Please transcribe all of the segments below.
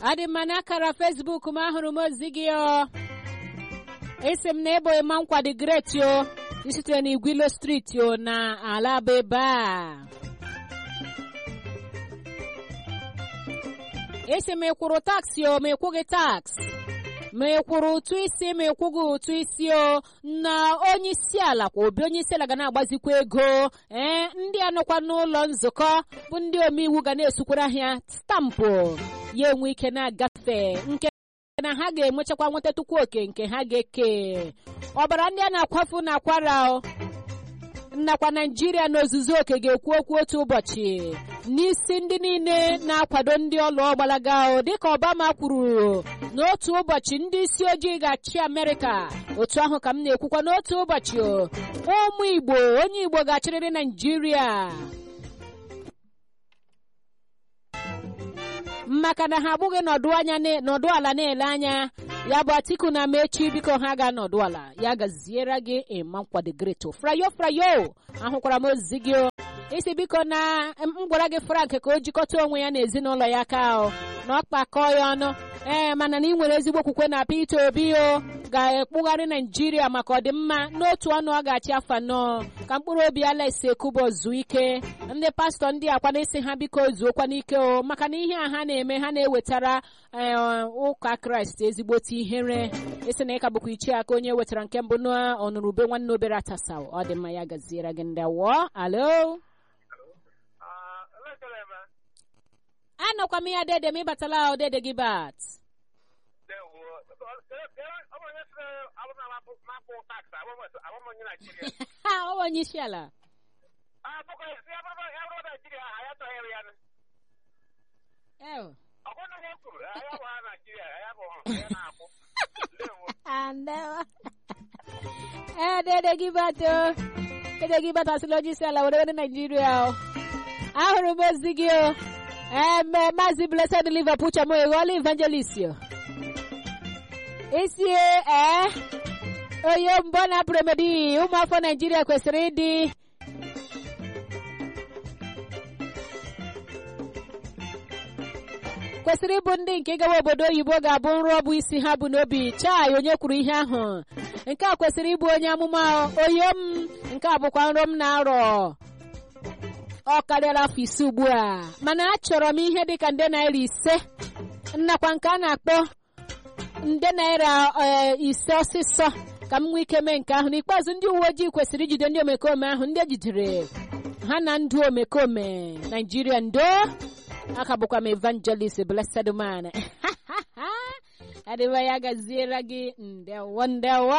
adị mma n'akara fesbuk m ahụrụ m ozi gị o esi m na ebo ịma nkwado greti o isitere na igwilo striti o na alaba ebe a esi m ịkwụrụ taksị o ma ịkwụghị taksị ma ị kwụrụ ụtụ isi ma ịkwụghị ụtụ isi o na onye isi ala kwa obi onye isi ala ga na-agbazikwa ego ee ndị anọkwa n'ụlọ nzukọ bụ ndị omeiwu ga na-esukwara ahịa stampụ ya enwe ike na-agafe nke na ha ga-enwechakwa nwetatụkwu oke nke ha ga-eke ọbara ndị a na-akwafu na akwara nakwa naijiria n'ozuzu oke ga-ekwu okwu otu ụbọchị n'isi ndị niile na-akwado ndị ọlụ ọgbalaga dịka obama kwuru n'otu ụbọchị ndị isi ojii ga-achị amerịka otu ahụ ka m na-ekwukwa n'otu ụbọchị ụmụ igbo onye igbo ga-achịrịrị naijiria maka na ha abụghị nọdụ anya nọdụ ala na-ele anya ya bụ atiku na mechi biko ha ga-anọdụ ala ya gaziere gị ịma nkwado greto frayo frayo ahụkwara m ozi gị isi biko na m gwara gị frank ka o jikọta onwe ya na ezinụlọ ya ka na ọ kpakọọ ya ọnụ ee mana na ị nwere ezigbo okwukwe na peter obi o ga-ekpugharị naijiria maka ọdịmma n'otu ọnụ ọ ga-achị afọ anọ ka mkpụrụ obi alex ekubo zuo ike ndị pastọ ndị akwa na-esi ha biko zuokwa n'ike o maka na ihe a ha na-eme ha na-ewetara ụka kraịst ezigbote ihere isi na ịka bụkwa ichie aka onye wetara nke mbụ n'ọnụrụbe nwanne obere atasa ọ dị mma ya gaziere gị ndị awọ alo anọkwa m ya dede m ịbatala odede gị bat ọ onye isi ala ee dede gị bato dede gị batasịla onye isi ala were were naijiria ahụrụ m ozi gị o eme maazị blessed liverpool chamo eghọọla evangelist isi ee onye mbọ na premedi ụmụafọ naijiria kwesịrị ịdị kwesịrị ịbụ ndị nke gawa obodo oyibo ga-abụ nrọ bụ isi ha bụ n'obi chai onye kwuru ihe ahụ nke a kwesịrị ịbụ onye amụma oyo m nke a bụkwa nrọ m na-arọ ọ karịara afọ ise ugbu a mana achọrọ m ihe dịka nde naira ise nnakwa nke a na-akpọ nde naira ise ọsịsọ ka m nwee ike mee nke ahụ n'ikpeazụ ndị uwe ojii kwesịrị ijide ndị omekome ahụ ndị ejidere ha na ndụ omekome naijiria ndo aka bụkwa m evangelist blessed man adịba ya gaziere gị ndewo ndewo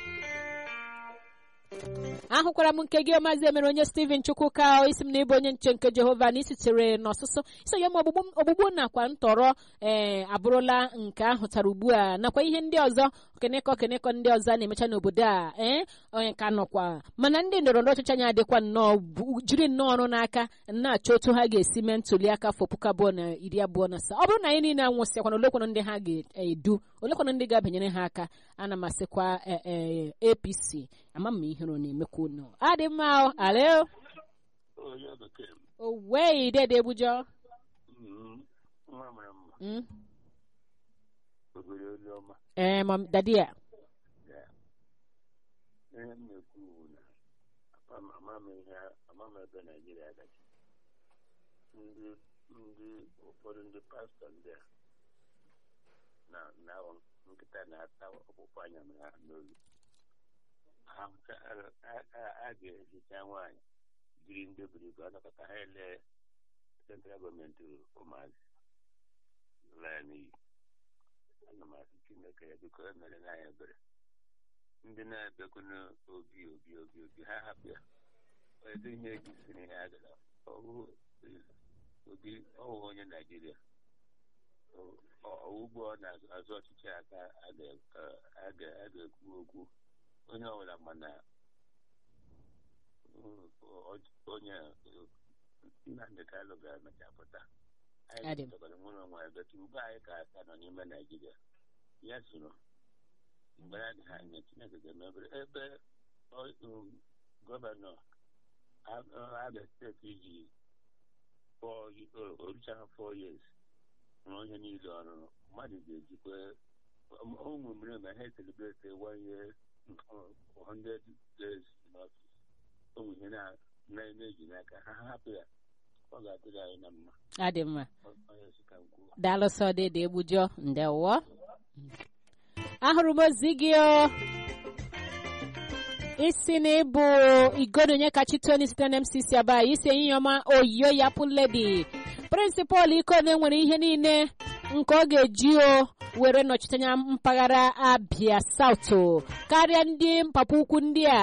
ahụkwara m nke gị maazị emere onye steven chukwuka isi m na ịbụ onye nche nke jehova na isitere n'ọsụsụ isonye m ogbugbu nakwa ntọrọ ee abụrụla nke ahụtara ugbu a nakwa ihe ndị ọzọ okenekọ okenekọ ndị ọzọ a na-emecha n'obodo a ee onye ka nọkwa mana ndị ndọrọ ndọrọ ọchịchị anyị adịkwa nnọọ jiri nnọọ ọrụ n'aka na-achọ otu ha ga-esi mee ntuli aka afọ puku abụọ na iri abụọ na asaa ọ bụrụ na anyị niile anwụsịakwana olekwanụ ndị ha ga-edu olekwanụ ndị ga-abanyere ha aka ana m asịkwa apc ama m ihe ọ na-emekwa unu adị mma alo owei dede bujọ ee dadi ya ihe m na-ekwu ugbu na ama m ebe naijiria gaji ndị ndị ụfọdụ ndị pastọ ndị a na nkịta na-ata ọkpụkpụ anya ha n'olu a ga-ehicha nwaanyị jiri ndị buru ibu anọkọta ha ele sentral gọọmenti ụmụazị laa n'iyi ana m asị chineke ya biko emere n'anya ebere ndị na-ebekwu n'obi obi obi obi ha hapụ ya edo ihe ejisiri ya agara obi ọwụ onye naijiria ugbo ọ na-azụ ọchịchị aka a ga-ekwu okwu onye ọbụla mana onye nnamdị kalụ ga-emecha pụta anyị chọtara nwere onwe ebetu ugbo anyị ka aka nọ n'ime naijiria ya soro mgbe ya dị ha anya chineke ga-emebere ebe gọvanọ abia steeti ji orichara four years rụọ ihe niile ọrụ mmadụ ga-ejikwa ụmụ mere ma ha celebrate one year uh, 100 days in office ụmụ ihe na- na-eji n'aka ha hapụ ya ọ ga-adịrị anyị na mma adị mma Ọ- onye si ka m kwuo daalụsọ dede egbujọ ndewo ahụrụ m ozi gị o isi na ịbụ igodonye kachitoni site na mcc aba isi enyinyoma oyiyo ya pụledi prịnsịpal ikone nwere ihe niile nke ọ ga-eji o were nọchite anya mpaghara abia sautu karịa ndị mpapa ukwu ndị a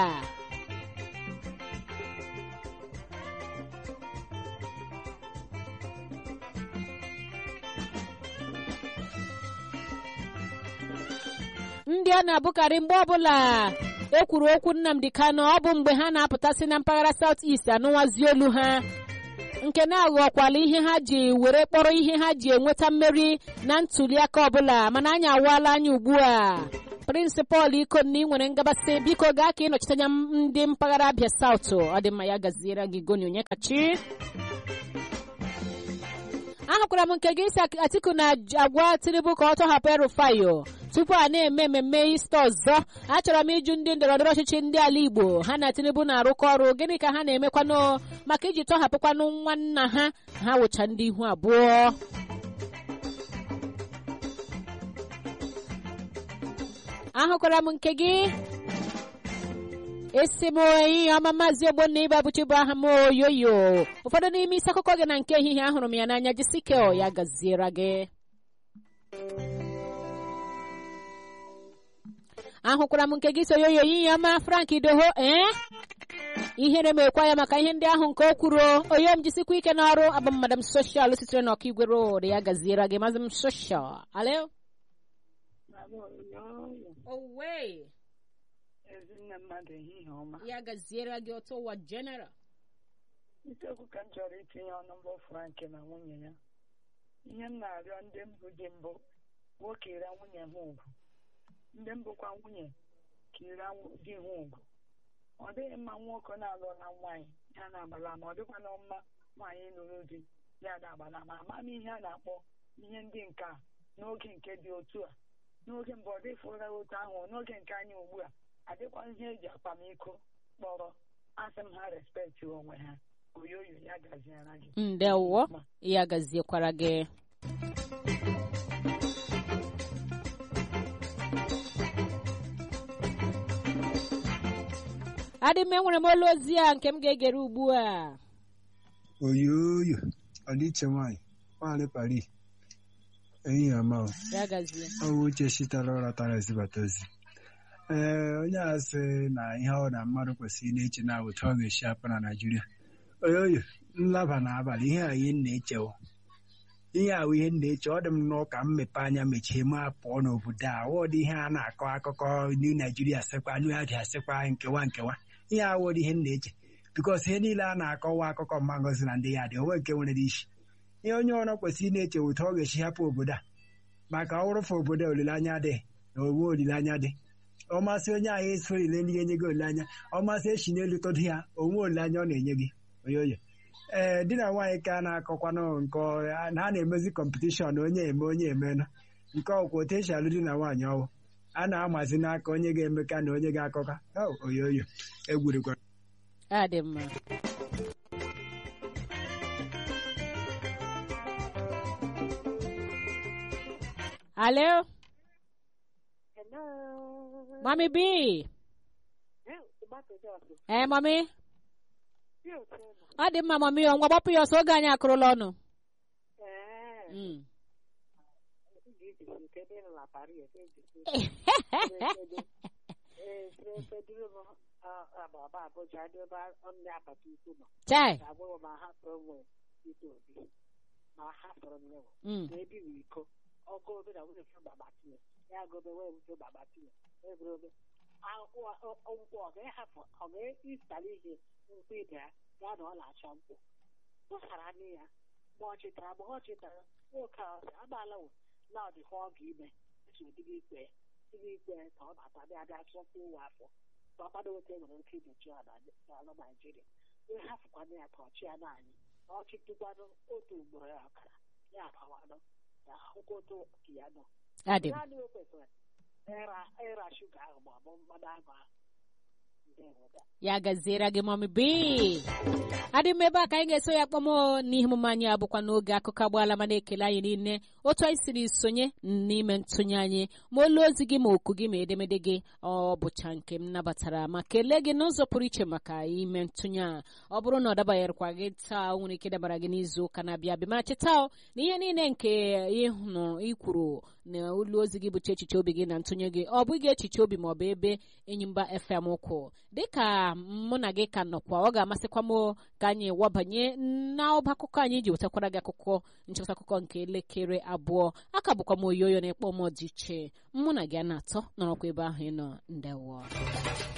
ndị a na-abụkarị mgbe ọbụla ekwuru okwu nnamdị kano ọ bụ mgbe ha na-apụtasị na mpaghara south east anụwazi olu ha nke na-aghọkwala ihe ha ji were kpọrọ ihe ha ji enweta mmeri na ntuliaka ọbụla mana anyị awaala anya ugbu a prịnsịpal ikonna ị nwere ngabasị biko gaa ka ịnọchite anya ndị mpaghara abịa south ọ dị mma ya gaziere gị goni onye kachi ahụkwara m nke gị isi atiku na-agwa tinubu ka ọ tọhapụ erufayo tupu a na-eme mmemme ista ọzọ achọrọ m ịjụ ndị ndọrọndọrọ ọchịchị ndị ala igbo ha na tinubu na-arụkọ ọrụ gịnị ka ha na-emekwanụ maka iji tọhapụkwanụ nwa nna ha ha wụcha ndị ihu abụọ ahụkwara m nke gị esi m ehihie ọma maazị ogbonna ibe abụchi bụ aha m oyoyo ụfọdụ n'ime isi akụkọ gị na nke ehihie ahụrụ m ya n'anya jisikel ya gaziere gị ahụkwara m nke gị so yoyo ehihie ọma frank idoho ee ihere m ekwa ya maka ihe ndị ahụ nke o kwuru oyo m jisikwa ike n'ọrụ abụ m madam soshal sitere n'ọka igwe road ya gaziere gị mazị m soshal alo owe ezinne mmadụ ehihie ọma ya gaziere gị otu ụwa general isiokwu ka m chọrọ itinye ọnụ mbụ frank na nwunye ya ihe m na-arịọ ndị mbụ dị mbụ nwoke ira nwunye ha ugwu ndị mbụkwa nwunye ka ira di ha ugwu ọ dịghị mma nwoke na-alụla nwaanyị ya na-agbala ma ọ dịkwana mma nwaanyị lụrụ di ya na-agbala ma ama m ihe a na-akpọ ihe ndị nke a n'oge nke dị otu a n'oge mbụ ọ dịfụra otu ahụ n'oge nke anyị ugbu a adịkwa ihe eji akwamiko kpọrọ asị m ha respekti onwe ha oyoyo ya gaziara gị ndewo ya gaziekwara gị adị m enwere m olu ozi a nke m ga-egere ugbu a oyoyo ọdịiche nwanyị nwaanyị Paris ehihie ọma o. ya gazie ọ bụ uche chitara ụra tara ezibata ozi ee onye a sị na ihe ọ na mmadụ kwesịrị na-eche na otu ọ ga-esi apụ na Naịjirịa oyoyo nlaba n'abalị ihe a ihe m na-echewo ihe a bụ ihe m na-eche ọ dị m n'ụka m mepe anya mechie m apụọ n'obodo a wọdị ihe a na-akọ akụkọ new Naijiria sịkwa new Abia sịkwa nkewa nkewa ihe a wọdị ihe m na-eche bikos ihe niile a na-akọwa akụkọ mma ngozi na ndị ya dị onwe nke nwere isi ihe onye ọrụ kwesịrị na-eche otu ọ ga-esi hapụ obodo a maka ọrụfe obodo olileanya dị na onwe olileanya dị ọmasị onye ahụ esorile ndị enye gị olileanya ọmasị echi n'elu tọdụ ya onwe olileanya ọ na-enye gị oyoyo ee di na nwaanyị ka a na-akọkwanụ nke ha na-emezi kọmpetishọn onye eme onye emenụ nke ọkwa otu esi alụ di na nwaanyị ọwụ a na-amazi n'aka onye ga-emeka na onye ga-akọka oyoyo egwurikwa adị mma alo Hello. mami b Eh, tomato sauce. ee mami Dị otu ụlọ. ọ dị mma mami o ngwa gbapụ ya ọsọ oge anyị akụrụla ọnụ Eh, Mm. ị ga-ejisi nke dị na Paris, ị ga-ejisi. Eh, sere duru m agbaba Abuja dị ebe ọnụ agbata ukwu nọ. chai Ga-agwa ma ha fọrọ nwe ite obi. Ma ha fọrọ nwe Mm. na ebi m iko. Ọgụ obe na nwunye fụ baba tinye. Ya gobe wee wuto baba tinye. Ebere obe. Akwụkwọ ọ ga-ehapụ ọ ga-ịstali ihe nkwụ ibe ya ya na ọ na-achọ nkwụ. tụsara nne ya mgbe ọ chetara mgbe ọ chetara nwoke ahụ sị agbaala wo na ọ dịkwa ọ ga-ime eji odibe ikpe ya dibe ikpe ya ka ọ bata bịa bịa chọpụ ụwa afọ ka ọ kpado otu e nwere ike igbochi ya na- n'ala Naijiria wee hafụkwana ya ka ọchị ya naanị na ọchịtụkwanụ otu ugboro ya ọkara ya abawanụ ya hụkoto ka ya nọ adị m naanị o kwesịrị ịra ịra shuga ahụ ma ọ bụ mmanụ ahụ ahụ ndewo da ya gaziere gị mọmi bi adị m ebe a ka anyị ga-eso ya kpọm n'ihe omume anyị abụkwa n'oge akụkọ agbaala ma na-ekele anyị niile otu anyị siri sonye n'ime ntụnye anyị ma olu ozi gị ma oku gị ma edemede gị ọ bụcha nke m nabatara ma kelee gị n'ụzọ pụrụ iche maka ime ntụnye a ọ bụrụ na ọ dabanyerekwa gị taa o nwere ike dabara gị n'izu ụka na-abịa abịa ma cheta na ihe niile nke ịhụnụ ikwuru na olu ozi gị bụcha echiche obi gị na ntụnye gị ọ bụghị echiche obi ma ọ bụ ebe enyimba fm kwụ dịka mụ na gị ka nọkwa ọ ga-amasịkwa m ka anyị wabanye n'ọba akụkọ anyị ji wetakwara gị akụkọ nchịkọta akụkọ nke elekere abụọ aka bụkwa m oyoyo na ịkpọ m dị iche mụ na gị a na-atọ nọrọkwa ebe ahụ ị nọ ndewo